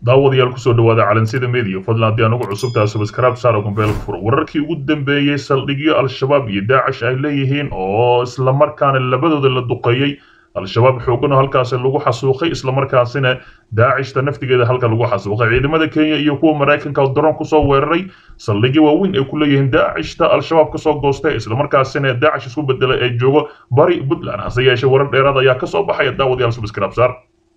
daawadayaal kusoo dhawaada calansida media fadlan haddii aan ugu cusubtahay subscribe saaro gombeelka furo wararkii ugu dambeeyey saldhigyo al-shabaab iyo daacish ay leeyihiin oo islamarkaana labadooda la duqeeyey al-shabaab xoogan oo halkaasi lagu xasuuqay islamarkaasina daacishta naftigeeda halka lagu xasuuqay ciidamada kenya iyo kuwa maraykanka oo daroon kusoo weeraray saldhigyo waaweyn ay ku leeyihiin daacishta al-shabaab kasoo goostay islamarkaasina daacish isku bedelay ee joogo bari puntland hase yeeshee warar dheeraad ayaa kasoo baxaya daawadayaal subscribe saar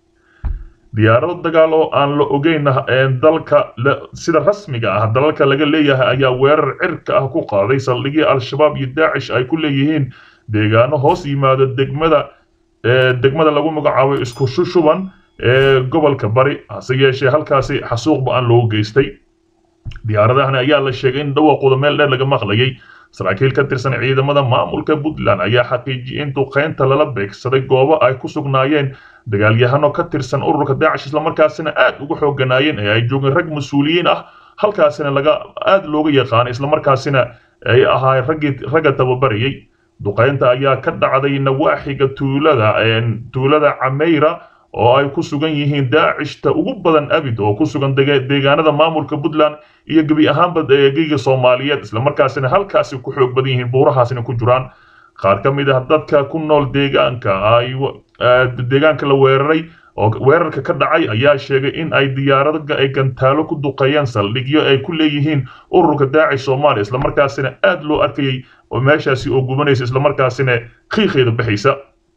diyaarado dagaal oo aan la ogeyn dalka sida rasmiga ah dalalka laga leeyahay ayaa weerar cirka ah ku qaaday saldhigii al-shabaab iyo daacish ay ku leeyihiin deegaano hoos yimaada degmada degmada lagu magacaabo isku shushuban ee gobolka bari hase yeeshee halkaasi xasuuq ba-an loogu geystay diyaaradahani ayaa la sheegay in dhawaqooda meel dheer laga maqlayay saraakiil ka tirsan ciidamada maamulka puntland ayaa xaqiijiyay in duqeynta lala beegsaday goobo ay ku sugnaayeen dagaalyahano ka tirsan ururka daacish islamarkaasina aad uga xooganaayeen ee ay joogeen rag mas-uuliyiin ah halkaasina laga aad looga yaqaanay islamarkaasina ay ahaayeen raggii ragga tababarayay duqeynta ayaa ka dhacday nawaaxiga tuulada tuulada cameyra oo ay ku sugan yihiin daacishta ugu badan abid oo ku sugan deegaanada maamulka puntland iyo gebi ahaanba eegeyga soomaaliyeed islamarkaasina halkaasi ku xoog badan yihiin buurahaasina ku jiraan qaar ka mid ah dadka ku nool deegaanka ay deegaanka la weeraray oo weerarka ka dhacay ayaa sheegay in ay diyaarado ay gantaalo ku duqeeyeen saldhigyo ay ku leeyihiin ururka daacish soomaaliya islamarkaasina aad loo arkayay oo meeshaasi oo gubanaysa islamarkaasina qiiqeeda baxaysa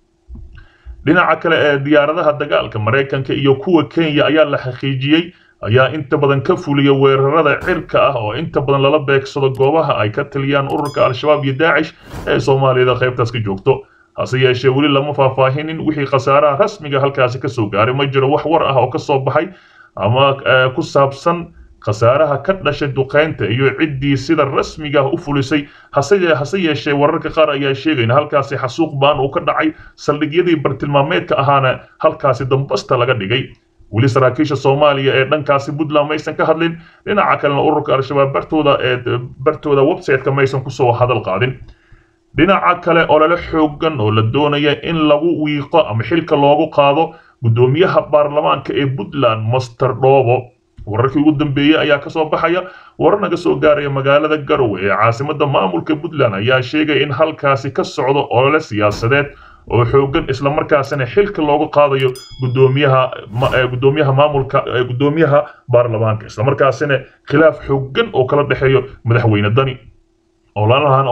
dhinaca kale ee diyaaradaha dagaalka maraykanka iyo kuwa kenya ayaa la xaqiijiyey ayaa inta badan ka fuliya weerarada cirka ah oo inta badan lala beegsado goobaha ay ka taliyaan ururka al-shabaab iyo daacish ee soomaaliyada qaybtaas ka joogto hase yeeshee weli lama faahfaahinin wixii khasaaraha rasmiga halkaasi kasoo gaaray ma jiro wax war ah oo kasoo baxay ama ku saabsan khasaaraha ka dhashay duqeynta iyo ciddii sida rasmiga ah u fulisay hase yeeshee wararka qaar ayaa sheegayna halkaasi xasuuq baan uu ka dhacay saldhigyadii bartilmaameedka ahaana halkaasi dambasta laga dhigay weli saraakiisha soomaaliya ee dhankaasi puntland maysan ka hadlin dhinaca kalena ururka al-shabaab bartooda ee bartooda website-ka maysan kusoo hadal qaadin dhinaca kale olole xoogan oo la doonaya in lagu wiiqo ama xilka loogu qaado guddoomiyaha baarlamaanka ee puntland master dhoobo wararkii ugu dambeeyey ayaa kasoo baxaya warar naga soo gaaraya magaalada garowe ee caasimada maamulka puntland ayaa sheegaya in halkaasi ka socdo olole siyaasadeed oo xoogan islamarkaasina xilka loogu qaadayo gudoomiyaha gudoomiyaha maamulka gudoomiyaha baarlamaanka islamarkaasina khilaaf xoogan oo kala dhexeeyo madaxweyne dani ololahan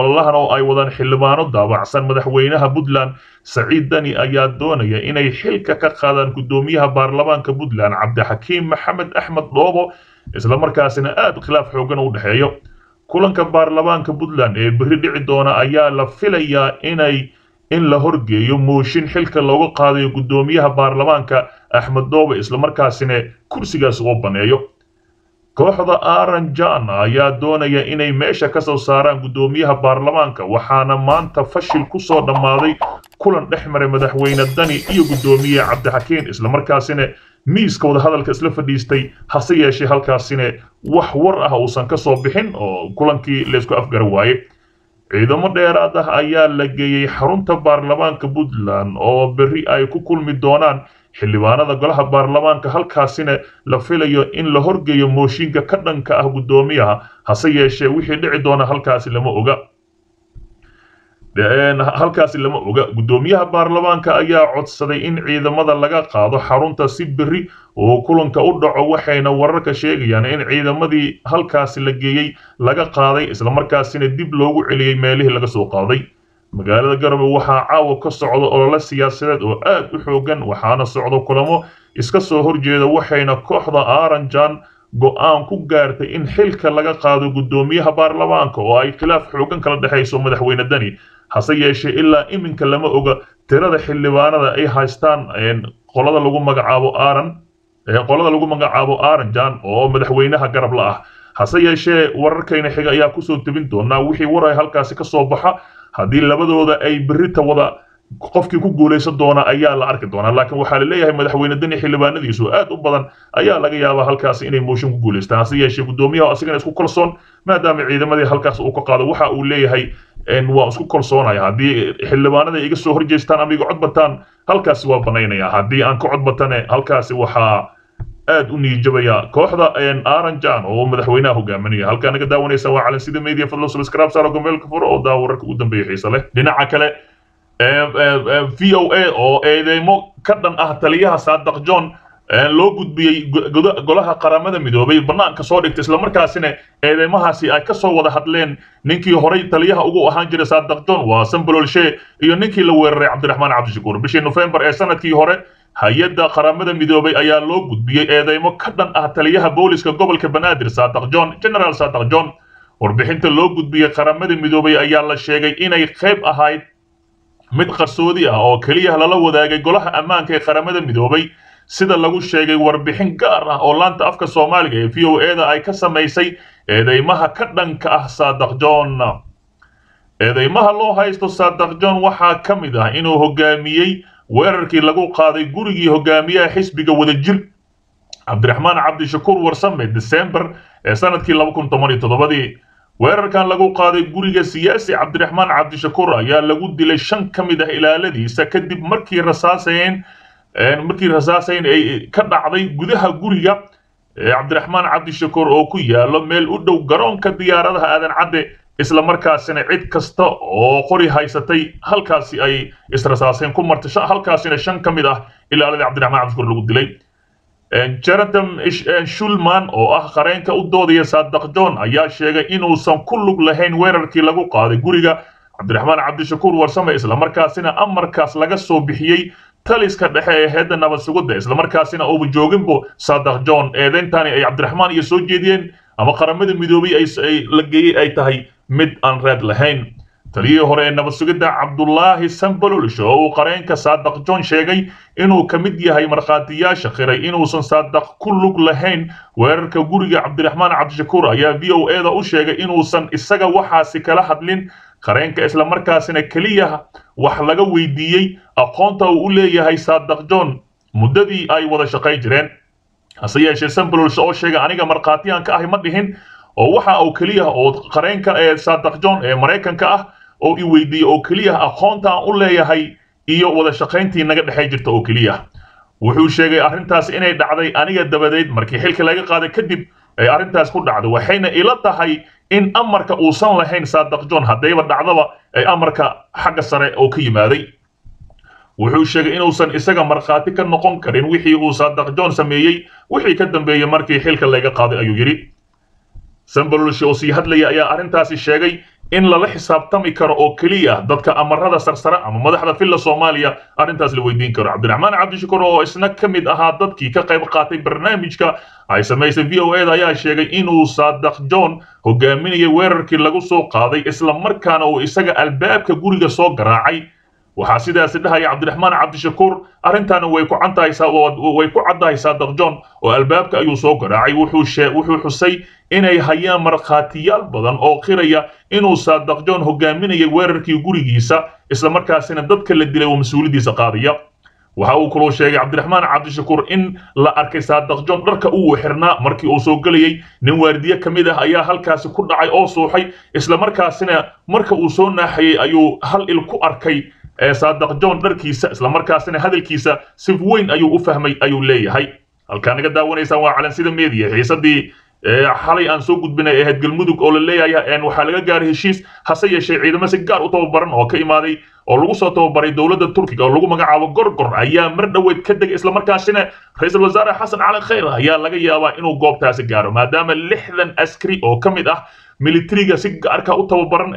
oo ay wadaan xildhibaano daabacsan madaxweynaha puntland saciid dani ayaa doonaya inay xilka ka qaadaan gudoomiyaha baarlamaanka puntland cabdixakiim maxamed axmed dhoobo islamarkaasina aad khilaaf xoogan u dhexeeyo kulanka baarlamaanka puntland ee berri dhici doona ayaa la filayaa inay in la horgeeyo mooshin xilka looga qaadayo gudoomiyaha baarlamaanka axmed dhoobo islamarkaasina kursigaas oo baneeyo kooxda aranjan ayaa doonaya inay meesha ka soo saaraan guddoomiyaha baarlamaanka waxaana maanta fashil ku soo dhammaaday kulan dhex maray madaxweyne dani iyo guddoomiye cabdixakiin islamarkaasina miiska wadahadalka isla fadhiistay hase yeeshee halkaasina wax war ah uusan ka soo bixin oo kulankii laysku afgara waaye ciidamo dheeraad ah ayaa la geeyey xarunta baarlamaanka puntland oo berri ay ku kulmi doonaan xildhibaanada golaha baarlamaanka halkaasina la filayo in la horgeeyo mooshinka ka dhanka ah guddoomiyaha hase yeeshee wixii dhici doona halkaasi lama oga halkaasi lama oga guddoomiyaha baarlamaanka ayaa codsaday in ciidamada laga qaado xarunta si berri oo kulanka u dhaco waxayna wararka sheegayaan in ciidamadii halkaasi la geeyey laga qaaday islamarkaasina dib loogu celiyey meelihii laga soo qaaday magaalada garowe waxaa caawa ka socda olole siyaasadeed oo aad u xoogan waxaana socdo kulamo iska soo horjeeda waxayna kooxda aranjan go-aan ku gaartay in xilka laga qaado guddoomiyaha baarlamaanka oo ay khilaaf xoogan kala dhexayso madaxweyne dani hase yeeshee ilaa iminka lama oga tirada xildhibaanada ay haystaan qolada lagu magacaabo aran qolada lagu magacaabo aranjan oo madaxweynaha garab la ah hase yeeshee wararkayna xiga ayaa kusoo tebin doonaa wixii waray halkaasi ka soo baxa haddii labadooda ay berita wada qofkii ku guulaysan doona ayaa la arki doonaa laakiin waxaa laleeyahay madaxweyne dani xildhibaanadiisu aad u badan ayaa laga yaabaa halkaasi inay mooshin ku guulaystaan hase yeeshee guddoomiyaha asigana isku kalsoon maadaama ciidamadii halkaas uu ka qaado waxa uu leeyahay waa isku kalsoonaya haddii xildhibaanada iga soo horjeestaan ama iga cod bataan halkaasi waa banaynaya haddii aan ka cod batane halkaasi waxaa aad u niijabaya kooxda aranjan oo madaxweynaha hogaaminaya halkaa naga daawanaysa waa calansida media fadlo subscribe saaro gombeelka furo oo daawo wararka ugu dambeeya xiise leh dhinaca kale v o a oo eedeymo ka dhan ah taliyaha saadaq john loo gudbiyey golaha qaramada midoobay banaanka soo dhigtay islamarkaasina eedeymahaasi ay ka soo wada hadleen ninkii horay taliyaha ugu ahaan jiray saadaq john waa sambololshe iyo ninkii la weeraray cabdiraxmaan cabdishakuur bishii nofembar ee sanadkii hore hay-adda qaramada midoobay ayaa loo gudbiyey eedeymo ka dhan ah taliyaha booliska gobolka banaadir saadaq john general saadaq john warbixinta loo gudbiyey qaramada midoobay ayaa la sheegay inay qayb ahayd mid qarsoodi ah oo keliya lala wadaagay golaha ammaanka ee qaramada midoobay sida lagu sheegay warbixin gaar ah oo laanta afka soomaaliga ee v o e da ay ka samaysay eedeymaha ka dhanka ah saadaq john eedeymaha loo haysto saadaq john waxaa ka mid ah inuu hogaamiyey weerarkii lagu qaaday gurigii hogaamiyaha xisbiga wadajir cabdiraxmaan cabdishakuur warsame december ee sanadkii laba kun toban iyo toddobadii weerarkan lagu qaaday guriga siyaasi cabdiraxmaan cabdishakuur ayaa lagu dilay shan ka mid ah ilaaladiisa kadib markii rasaaseen markii rasaasayn ay ka dhacday gudaha guriga cabdiraxmaan cabdishakuur oo ku yaalo meel u dhow garoonka diyaaradaha aadan cadde isla markaasina cid kasta oo qori haysatay halkaasi ay israsaaseen ku martay halkaasina shan ka mid ah ilaaladii cabdiraxmaan cabdishakuur lagu dilay jeratam shulman oo ah qareenka u doodaya saadaq john ayaa sheegay inuusan ku lug lahayn weerarkii lagu qaaday guriga cabdiraxmaan cabdishakuur warsame islamarkaasina amarkaas laga soo bixiyey taliska dhexe ee heedda nabad sugidda islamarkaasina uuba jooginbo saadaq john eedeyntani ay cabdiraxmaan iyo soo jeediyeen ama qaramada midoobay ay la geeyey ay tahay mid aan reed lahayn taliyihii hore ee nabad sugidda cabdulaahi sambalolish oo uu qareenka saadaq john sheegay inuu ka mid yahay markhaatiyaasha qiray inuusan saadaq ku lug lahayn weerarka guriga cabdiraxmaan cabdishakuur ayaa v o e da u sheegay inuusan isaga waxaasi kala hadlin qareenka islamarkaasina keliya wax laga weydiiyey aqoonta uu u leeyahay saadaq john muddadii ay wada shaqayn jireen hase yeeshee sambalolish oo sheegay aniga markhaatiyaan ka ahay ma dhihin oo waxa uu keliya oo qareenka ee saadaq john ee maraykanka ah oo i weydiiyey oo keliya aqoonta aan u leeyahay iyo wada shaqayntii naga dhexay jirta oo keliya wuxuu sheegay arrintaas inay dhacday aniga dabadeed markii xilka laga qaaday kadib ay arrintaas ku dhacday waxayna ila tahay in amarka uusan lahayn saadaq john haddayba dhacdaba ay amarka xagga sare oo ka yimaaday wuxuu sheegay inuusan isaga markhaati ka noqon karin wixii uu saadaq john sameeyey wixii ka dambeeyey markii xilka laga qaaday ayuu yidhi sambalolshi oo sii hadlaya ayaa arrintaasi sheegay in lala xisaabtami karo oo keliya dadka amarada sarsare ama madaxda filla soomaaliya arrintaas la weydiin karo cabdiraxmaan cabdishakuur oo isna ka mid ahaa dadkii ka qayb qaatay barnaamijka ay samaysay v o e da ayaa sheegay inuu saadaq john hogaaminayay weerarkii lagu soo qaaday isla markaana uu isaga albaabka guriga soo garaacay waxaa sidaasi dhahaya cabdiraxmaan cabdishakuur arrintaana way ku way ku caddahay saadaq john oo albaabka ayuu soo garaacay wuxuu xusay inay hayaan markhaatiyaal badan oo qiraya inuu saadaq john hogaaminayay weerarkii gurigiisa islamarkaasina dadka la dilay oo mas-uuliyaddiisa qaadaya waxa uu kaloo sheegay cabdiraxmaan cabdishakuur in la arkay saadaq john dharka uu xirnaa markii uu soo gelayey nin waardiye ka mid ah ayaa halkaasi ku dhacay oo suuxay islamarkaasina marka uu soo naaxayey ayuu hal il ku arkay saadaq john dharkiisa islamarkaasina hadalkiisa si weyn ayuu u fahmay ayuu leeyahay halkaa naga daawanaysaan waa calansida media xiisadii xalay aan soo gudbinay ahayd galmudug oo la leeyahay waxaa laga gaaray heshiis hase yeeshee ciidamo si gaar u tababaran oo ka imaaday oo lagu soo tababaray dowladda turkiga oo lagu magacaabo gorgor ayaa mar dhoweed ka degay islamarkaasina ra-iisul wasaare xasan cali khayr ayaa laga yaabaa inuu goobtaasi gaaro maadaama lixdan askari oo ka mid ah militariga si gaarka u tababaran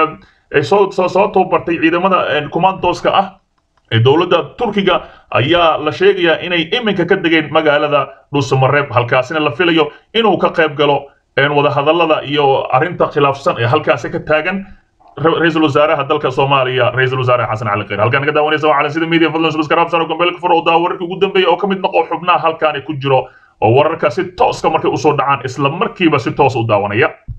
ee soo soo tababartay ciidamada commandoska ah ee dowladda turkiga ayaa la sheegayaa inay iminka ka degeen magaalada dhuusamareeb halkaasina la filayo inuu ka qayb galo wadahadallada iyo arrinta khilaafsan ee halkaasi ka taagan ra-iisul wasaaraha dalka soomaaliya ra-iisul wasaare xasan cali khayr halkaan naga daawanaysa waa calansida media fadlan subscribe saro gombeelka fur oo daa wararkii ugu dambeeya oo ka mid noqo xubnaha halkaani ku jiro oo wararka si tooska markay usoo dhacaan isla markiiba si toos u daawanaya